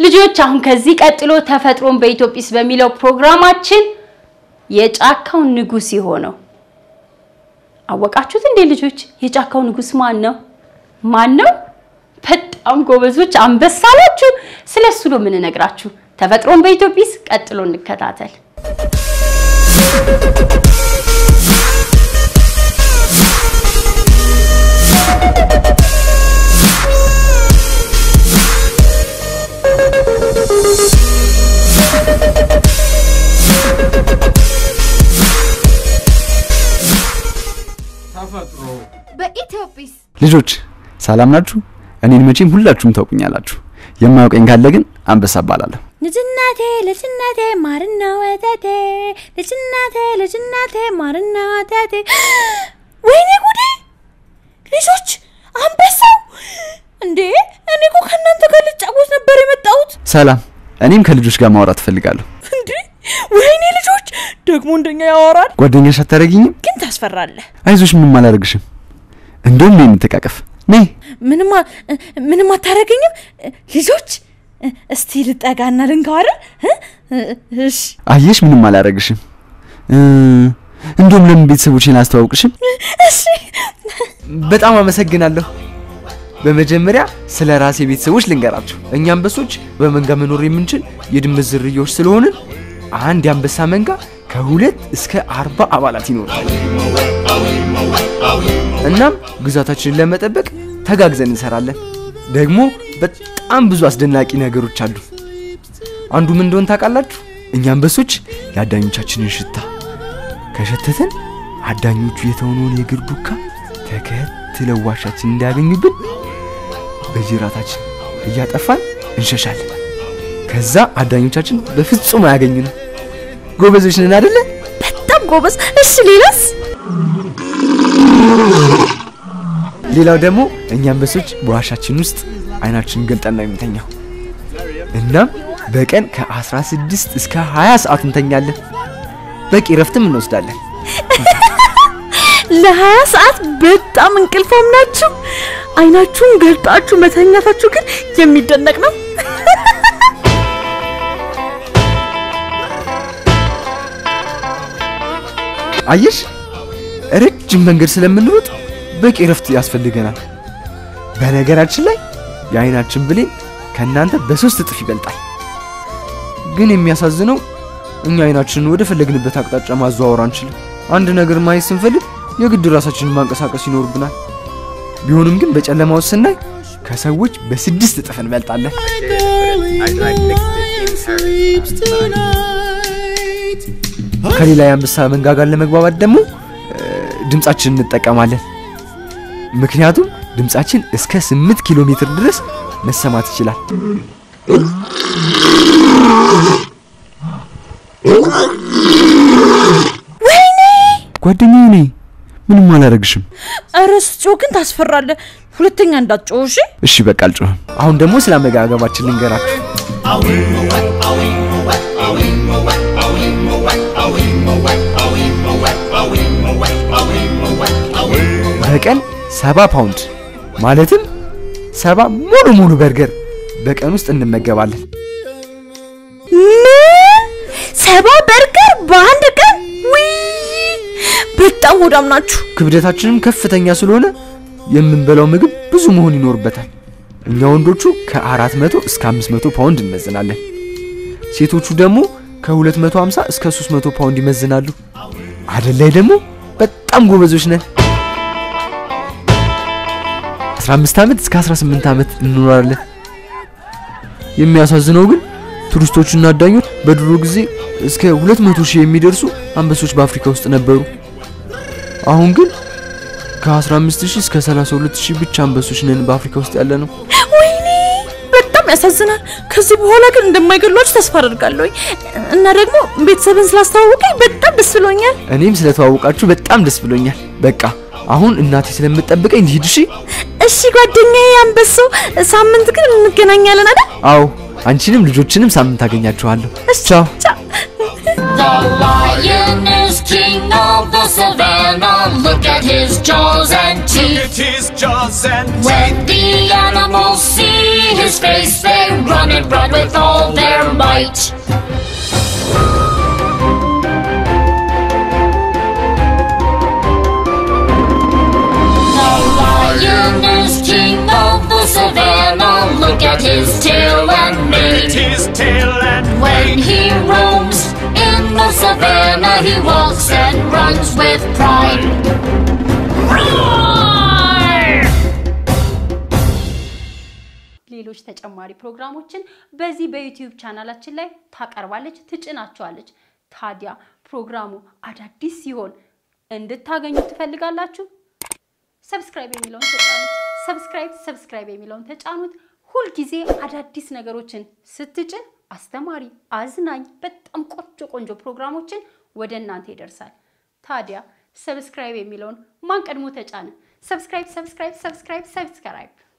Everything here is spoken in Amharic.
ልጆች አሁን ከዚህ ቀጥሎ ተፈጥሮን በኢትዮጲስ በሚለው ፕሮግራማችን የጫካው ንጉስ የሆነው አወቃችሁት እንዴ ልጆች? የጫካው ንጉስ ማን ነው? ማን ነው? በጣም ጎበዞች አንበሳ ናችሁ። ስለሱ ነው የምንነግራችሁ። ተፈጥሮን በኢትዮጲስ ቀጥሎ እንከታተል። ተፈጥሮ በኢትዮጲስ ልጆች ሰላም ናችሁ? እኔን መቼም ሁላችሁም ታውቁኛላችሁ። የማያውቀኝ ካለ ግን አንበሳ እባላለሁ። ልጅናቴ ልጅናቴ ማርና ወተቴ ልጅናቴ ልጅናቴ ማርና ወተቴ ወይኔ ጉዴ ልጆች አንበሳው እንዴ እኔ እኮ ከእናንተ ጋር ልጫወት ነበር የመጣሁት ሰላም፣ እኔም ከልጆች ጋር ማውራት እፈልጋለሁ። እንዴ ወይኔ ልጆች ደግሞ እንደኛ ያወራል ጓደኛሽ አታደርጊኝም? ግን ታስፈራለህ አይዞሽ፣ ምንም አላደርግሽም። እንደውም ነይ እንተቃቀፍ። ነይ። ምንም አ- ምንም አታደርገኝም ልጆች እስቲ ልጠጋና ልንካው አይደል እ? እሺ አየሽ፣ ምንም አላደርግሽም። እ፣ እንደውም ለምን ቤተሰቦቼን አስተዋውቅሽም? እሺ በጣም አመሰግናለሁ። በመጀመሪያ ስለ ራሴ ቤተሰቦች ልንገራችሁ። እኛ አንበሶች በመንጋ መኖር የምንችል የድመት ዝርያዎች ስለሆንን አንድ የአንበሳ መንጋ ከሁለት እስከ አርባ አባላት ይኖራል። እናም ግዛታችንን ለመጠበቅ ተጋግዘን እንሰራለን። ደግሞ በጣም ብዙ አስደናቂ ነገሮች አሉ። አንዱ ምን እንደሆን ታውቃላችሁ? እኛ አንበሶች የአዳኞቻችንን ሽታ ከሸተተን አዳኞቹ የተሆነውን የእግር ዱካ ተከትለው ዋሻችን እንዳያገኙብን በጅራታችን እያጠፋን እንሸሻለን። ከዛ አዳኞቻችን በፍጹም አያገኙንም። ጎበዞች ነን አደለ? በጣም ጎበዝ እሺ ሌላስ ሌላው ደግሞ እኛ አንበሶች በዋሻችን ውስጥ አይናችንን ገልጠን ነው የምንተኛው። እናም በቀን ከ16 እስከ 20 ሰዓት እንተኛለን። በቂ ረፍትም እንወስዳለን። ለሀያ ሰዓት በጣም እንቅልፋም ናችሁ። አይናችሁን ገልጣችሁ መተኛታችሁ ግን የሚደነቅ ነው። አየሽ፣ ረጅም መንገድ ስለምንሮጥ በቂ ረፍት ያስፈልገናል። በነገራችን ላይ የአይናችን ብሌን ከእናንተ በሶስት እጥፍ ይበልጣል። ግን የሚያሳዝነው እኛ አይናችንን ወደ ፈለግንበት አቅጣጫ ማዘዋወር አንችልም። አንድ ነገር ማየት ስንፈልግ የግድ ራሳችንን ማንቀሳቀስ ይኖርብናል። ቢሆንም ግን በጨለማ ውስጥ ስናይ ከሰዎች በስድስት እጥፍ እንበልጣለን። ከሌላ የአንበሳ መንጋ ጋር ለመግባባት ደግሞ እ፣ ድምጻችንን እንጠቀማለን። ምክንያቱም ድምጻችን እስከ 8 ኪሎ ሜትር ድረስ መሰማት ይችላል። ጓደኛዬ ነኝ። ምንም አላደርግሽም። ኧረ ስትጮህ ግን ታስፈራለህ። ሁለተኛ እንዳትጮህ እሺ። እሺ በቃ አልጮህም። አሁን ደግሞ ስለ አመጋገባችን ልንገራችሁ። በቀን ሰባ ፓውንድ ማለትም ሰባ ሙሉ ሙሉ በርገር በቀን ውስጥ እንመገባለን። ምን ሰባ በርገር በአንድ ቀን? ውይ በጣም ሆዳም ናችሁ። ክብደታችንም ከፍተኛ ስለሆነ የምንበላው ምግብ ብዙ መሆን ይኖርበታል። እኛ ወንዶቹ ከ400 እስከ 500 ፓውንድ እንመዝናለን። ሴቶቹ ደግሞ ከ250 እስከ 300 ፓውንድ ይመዝናሉ። አደል ላይ ደግሞ በጣም ጎበዞች ነን። 15 ዓመት እስከ 18 ዓመት እንኖራለን። የሚያሳዝነው ግን ቱሪስቶችና አዳኞች በድሮ ጊዜ እስከ 200 ሺህ የሚደርሱ አንበሶች በአፍሪካ ውስጥ ነበሩ። አሁን ግን ከ15 ሺህ እስከ 32 ሺህ ብቻ አንበሶች ነን በአፍሪካ ውስጥ ያለ ነው። ወይኔ በጣም ያሳዝናል። ከዚህ በኋላ ግን እንደማይገሏችሁ ተስፋ አደርጋለሁ እና ደግሞ ቤተሰብን ስላስተዋወቀኝ በጣም ደስ ብሎኛል። እኔም ስለተዋወቃችሁ በጣም ደስ ብሎኛል። በቃ አሁን እናቴ ስለምጠብቀኝ ልሂድ። እሺ? እሺ ጓደኛዬ አንበሳው፣ ሳምንት ግን እንገናኛለን አይደል? አዎ፣ አንቺንም ልጆችንም ሳምንት አገኛችኋለሁ። ቻው። The lion is king of the savannah. Look at his jaws and teeth. his jaws and When the animals see see his face, they run and run with all their might. The lion is king of the savannah. Look at his tail and mane. his tail and When he roams in the savannah, he walks and runs with pride. Roar! ሌሎች ተጨማሪ ፕሮግራሞችን በዚህ በዩቲዩብ ቻናላችን ላይ ታቀርባለች፣ ትጭናቸዋለች። ታዲያ ፕሮግራሙ አዳዲስ ሲሆን እንድታገኙ ትፈልጋላችሁ? ሰብስክራይብ የሚለውን ተጫኑት። ሰብስክራይብ ሰብስክራይብ የሚለውን ተጫኑት። ሁልጊዜ አዳዲስ ነገሮችን ስትጭን አስተማሪ፣ አዝናኝ፣ በጣም ቆንጆ ቆንጆ ፕሮግራሞችን ወደ እናንተ ይደርሳል። ታዲያ ሰብስክራይብ የሚለውን ማን ቀድሞ ተጫነ? ሰብስክራይብ ሰብስክራይብ ሰብስክራይብ ሰብስክራይብ